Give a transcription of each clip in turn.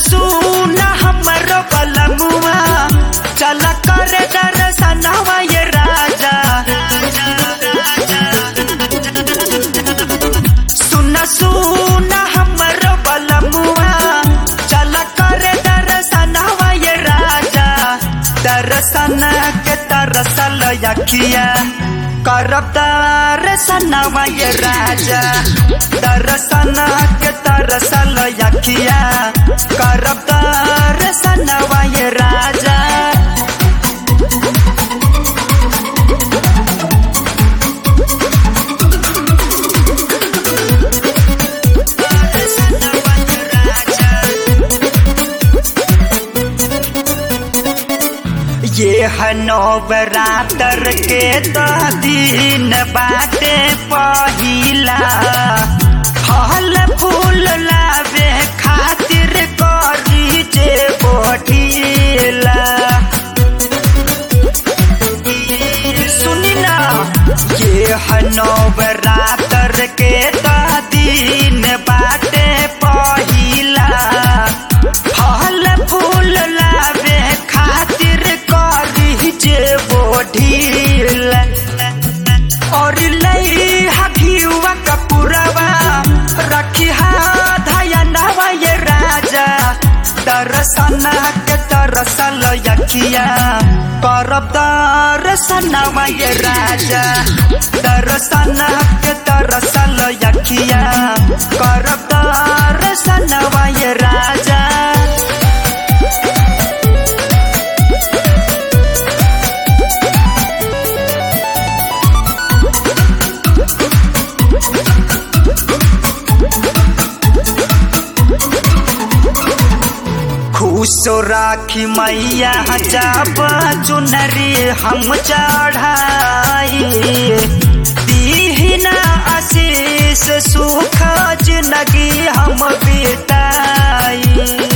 सुन हमरो बलमुआ चल कर दर्शनवा ये राजा सुन सुन हमरो बलमुआ चल कर दर्शनवा ये राजा दर्शन के तरसल यकिया करब दर्शनवा ये राजा दर्शन के तरसल यकिया करब दर्शनवा ये राजा ये है नवरात्र के तो दिन बाटे पहिला फल फूल लावे खातिर करी जे बोठीला सुनी ना ये है नवरात्र के तो दिन बाटे पहिला फल फूल लावे खातिर करी जे बोढील और लई हखियुआ कपूरवा रखी हा धयनवा ये राजा दर्शन के तरसल यखिया करब दर्शनवा ये राजा दर्शन के तरसल यखिया करब दर्शनवा ये राजा खुश राखी मैया जब चुनरी हम चढ़ाई दीहिना आशीष सुख जिंदगी हम बिताई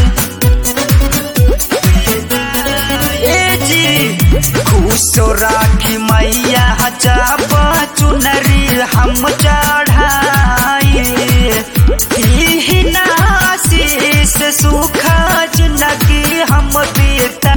ए जी खुश राखी मैया जब चुनरी हम चढ़ाई दीहिना आशीष सुख जिंदगी हम बीता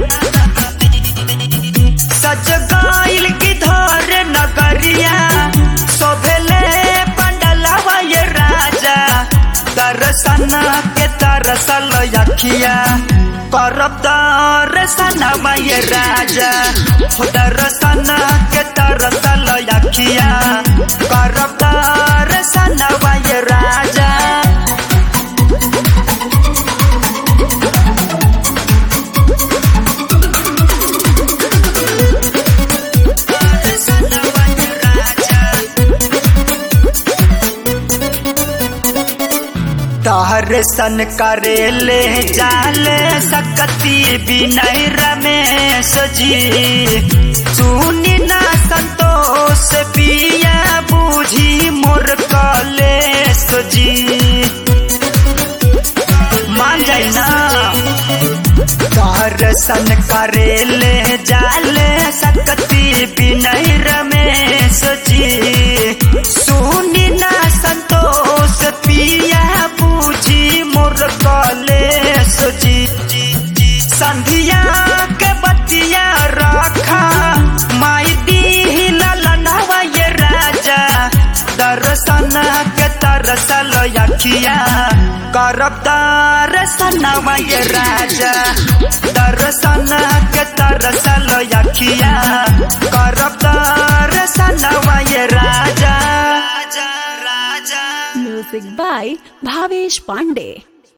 सज गाइल की धर नगरिया सोभेले पंडलवा ये राजा दर्शन के तरसल यखिया करब दर्शन ये राजा हो दर्शन के तरसल यखिया करब दर्शन ये राजा दर्शन करे ले जाले सकती बिनय रमेश जी सुनी ना संतोष पिया बूझी मोर कलेश जी मान जाए ना दर्शन करे ले जाले सकती बिनय रमेश जी सुनी ना संतोष पिया बूझी मोर कलेश जी संधिया के बतिया रखा माई दी ललनवा ये राजा दर्शन के तरसल यखिया करब दर्शनवा ये राजा दर्शन के तरसल यखिया करब दर्शनवा ये राजा राजा राजा Music by Bhavesh Pandey.